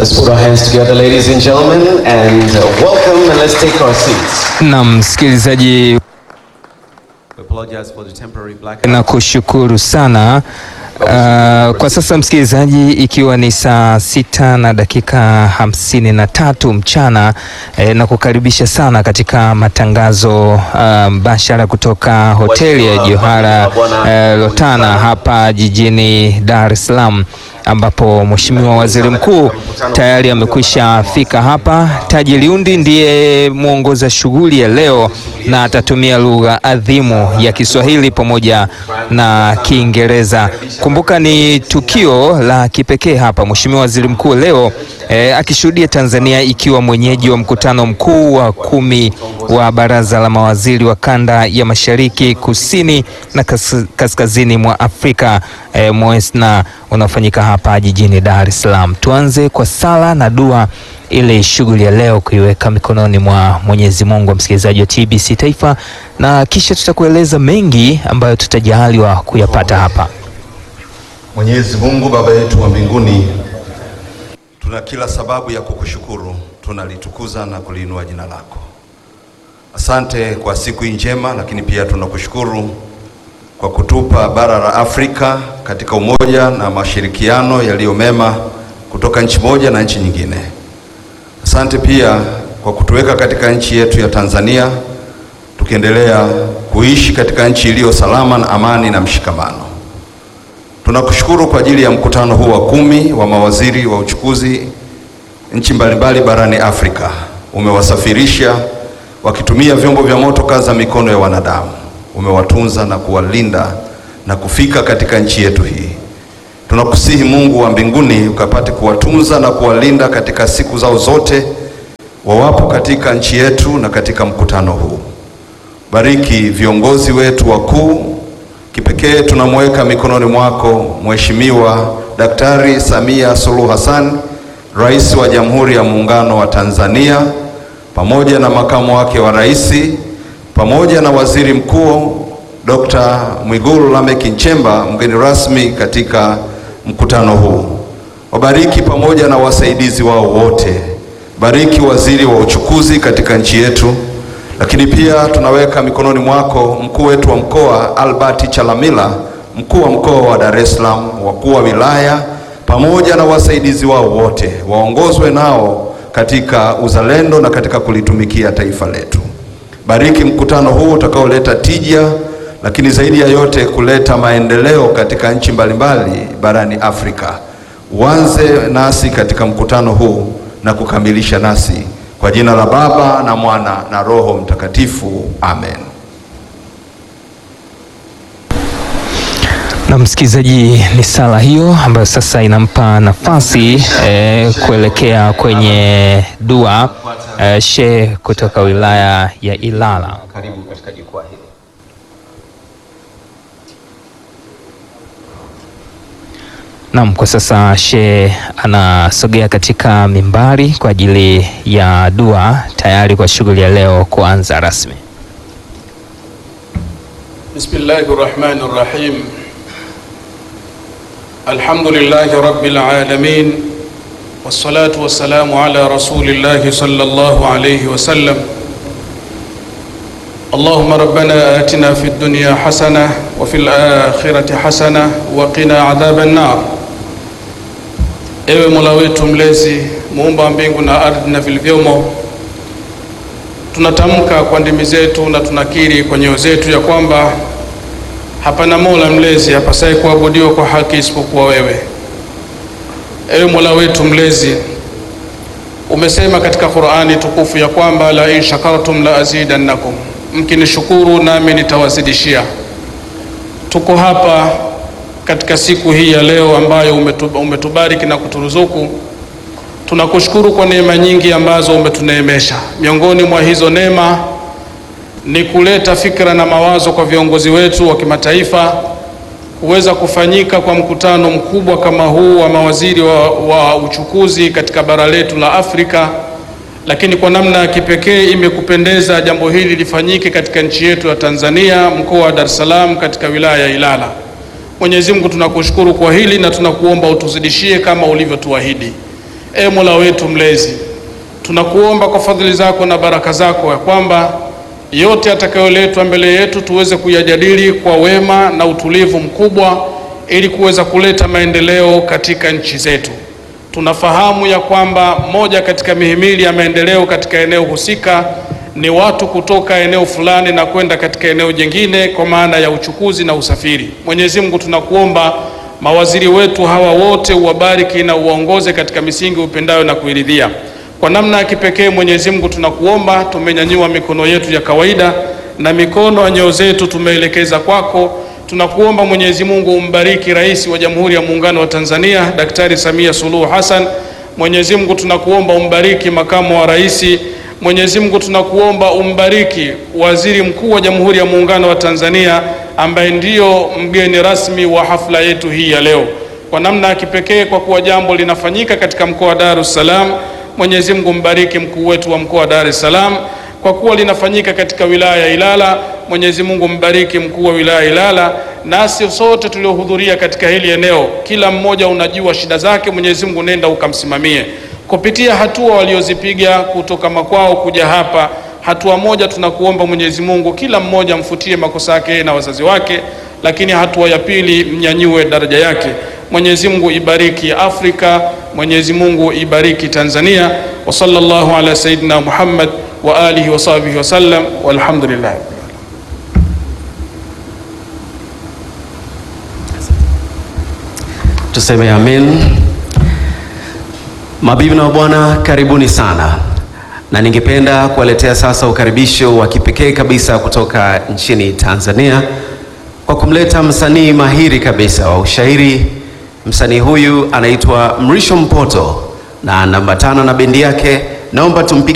Let's put our hands together, ladies and gentlemen, and uh, welcome, and let's take our seats. Na msikilizaji, We apologize for the temporary blackout. na kushukuru sana. Uh, kwa sasa msikilizaji, ikiwa ni saa sita na dakika hamsini na tatu mchana eh, na kukaribisha sana katika matangazo uh, mbashara kutoka hoteli ya Johara eh, Lotana hapa jijini Dar es Salaam ambapo Mheshimiwa Waziri Mkuu tayari amekwisha fika hapa. Taji Liundi ndiye mwongoza shughuli ya leo na atatumia lugha adhimu ya Kiswahili pamoja na Kiingereza. Kumbuka ni tukio la kipekee hapa, Mheshimiwa Waziri Mkuu leo eh, akishuhudia Tanzania ikiwa mwenyeji wa mkutano mkuu wa kumi wa Baraza la Mawaziri wa Kanda ya Mashariki, Kusini na kas kaskazini mwa Afrika eh, MOESNA unaofanyika hapa jijini Dar es Salaam. Tuanze kwa sala na dua ile shughuli ya leo kuiweka mikononi mwa Mwenyezi Mungu, wa msikilizaji wa TBC Taifa, na kisha tutakueleza mengi ambayo tutajaliwa kuyapata hapa. Mwenyezi Mungu Baba yetu wa mbinguni, tuna kila sababu ya kukushukuru, tunalitukuza na kuliinua jina lako. Asante kwa siku hii njema, lakini pia tunakushukuru kwa kutupa bara la Afrika katika umoja na mashirikiano yaliyo mema kutoka nchi moja na nchi nyingine. Asante pia kwa kutuweka katika nchi yetu ya Tanzania tukiendelea kuishi katika nchi iliyo salama na amani na mshikamano. Tunakushukuru kwa ajili ya mkutano huu wa kumi wa mawaziri wa uchukuzi nchi mbalimbali barani Afrika. Umewasafirisha wakitumia vyombo vya moto kaza mikono ya wanadamu. Umewatunza na kuwalinda na kufika katika nchi yetu hii. Tunakusihi Mungu wa mbinguni ukapate kuwatunza na kuwalinda katika siku zao zote wawapo katika nchi yetu na katika mkutano huu. Bariki viongozi wetu wakuu. Kipekee tunamweka mikononi mwako Mheshimiwa Daktari Samia Suluhu Hassan, Rais wa Jamhuri ya Muungano wa Tanzania, pamoja na makamu wake wa rais, pamoja na Waziri Mkuu Dr. Mwigulu Lameck Nchemba, mgeni rasmi katika mkutano huu. Wabariki pamoja na wasaidizi wao wote. Bariki waziri wa uchukuzi katika nchi yetu lakini pia tunaweka mikononi mwako mkuu wetu wa mkoa Albert Chalamila, mkuu wa mkoa wa Dar es Salaam, wakuu wa wilaya pamoja na wasaidizi wao wote, waongozwe nao katika uzalendo na katika kulitumikia taifa letu. Bariki mkutano huu utakaoleta tija, lakini zaidi ya yote kuleta maendeleo katika nchi mbalimbali barani Afrika. Uanze nasi katika mkutano huu na kukamilisha nasi kwa jina la Baba na Mwana na Roho Mtakatifu, amen. Na msikilizaji, ni sala hiyo ambayo sasa inampa nafasi eh, kuelekea kwenye dua eh, shehe kutoka wilaya ya Ilala. Karibu katika jukwaa hili. Naam, kwa sasa shehe anasogea katika mimbari kwa ajili ya dua tayari kwa shughuli ya leo kuanza rasmi. Bismillahi rahmani rahim. Alhamdulillahi rabbil alamin wassalatu wassalamu ala rasulillahi sallallahu alayhi wasallam. Allahumma rabbana atina fid dunya hasana wa fil akhirati hasana wa qina adhaban nar. Ewe Mola wetu mlezi, muumba wa mbingu na ardhi na vilivyomo, tunatamka kwa ndimi zetu na tunakiri kwa nyoyo zetu ya kwamba hapana Mola mlezi hapasaye kuabudiwa kwa haki isipokuwa wewe. Ewe Mola wetu mlezi, umesema katika Qur'ani tukufu ya kwamba la in shakartum la azidannakum, mkinishukuru nami nitawazidishia. Tuko hapa katika siku hii ya leo ambayo umetu- umetubariki na kuturuzuku. Tunakushukuru kwa neema nyingi ambazo umetuneemesha. Miongoni mwa hizo neema ni kuleta fikra na mawazo kwa viongozi wetu wa kimataifa kuweza kufanyika kwa mkutano mkubwa kama huu wa mawaziri wa, wa uchukuzi katika bara letu la Afrika, lakini kwa namna ya kipekee imekupendeza jambo hili lifanyike katika nchi yetu ya Tanzania, mkoa wa Dar es Salaam, katika wilaya ya Ilala. Mwenyezi Mungu tunakushukuru kwa hili na tunakuomba utuzidishie kama ulivyotuahidi. E Mola wetu mlezi, tunakuomba kwa fadhili zako na baraka zako ya kwamba yote yatakayoletwa mbele yetu tuweze kuyajadili kwa wema na utulivu mkubwa ili kuweza kuleta maendeleo katika nchi zetu. Tunafahamu ya kwamba moja katika mihimili ya maendeleo katika eneo husika ni watu kutoka eneo fulani na kwenda katika eneo jingine kwa maana ya uchukuzi na usafiri. Mwenyezi Mungu, tunakuomba mawaziri wetu hawa wote uwabariki na uwaongoze katika misingi upendayo na kuiridhia. Kwa namna ya kipekee Mwenyezi Mungu, tunakuomba, tumenyanyua mikono yetu ya kawaida na mikono ya nyoyo zetu tumeelekeza kwako. Tunakuomba Mwenyezi Mungu umbariki Rais wa Jamhuri ya Muungano wa Tanzania Daktari Samia Suluhu Hassan. Mwenyezi Mungu tunakuomba umbariki makamu wa rais. Mwenyezi Mungu tunakuomba umbariki Waziri Mkuu wa Jamhuri ya Muungano wa Tanzania ambaye ndiyo mgeni rasmi wa hafla yetu hii ya leo. Kwa namna ya kipekee, kwa kuwa jambo linafanyika katika mkoa wa Dar es Salaam, Mwenyezi Mungu mbariki mkuu wetu wa mkoa wa Dar es Salaam. Kwa kuwa linafanyika katika wilaya ya Ilala, Mwenyezi Mungu mbariki mkuu wa wilaya ya Ilala. Nasi sote tuliohudhuria katika hili eneo, kila mmoja unajua shida zake, Mwenyezi Mungu nenda ukamsimamie kupitia hatua waliozipiga kutoka makwao kuja hapa. Hatua moja tunakuomba Mwenyezi Mungu, kila mmoja mfutie makosa yake na wazazi wake, lakini hatua ya pili mnyanyue daraja yake. Mwenyezi Mungu ibariki Afrika, Mwenyezi Mungu ibariki Tanzania. Wa sallallahu ala sayyidina Muhammad wa alihi wa sahbihi wa sallam walhamdulillah. Tuseme amen. Mabibi na mabwana, karibuni sana, na ningependa kuwaletea sasa ukaribisho wa kipekee kabisa kutoka nchini Tanzania kwa kumleta msanii mahiri kabisa wa ushairi. Msanii huyu anaitwa Mrisho Mpoto na anaambatana na bendi yake. Naomba tumpi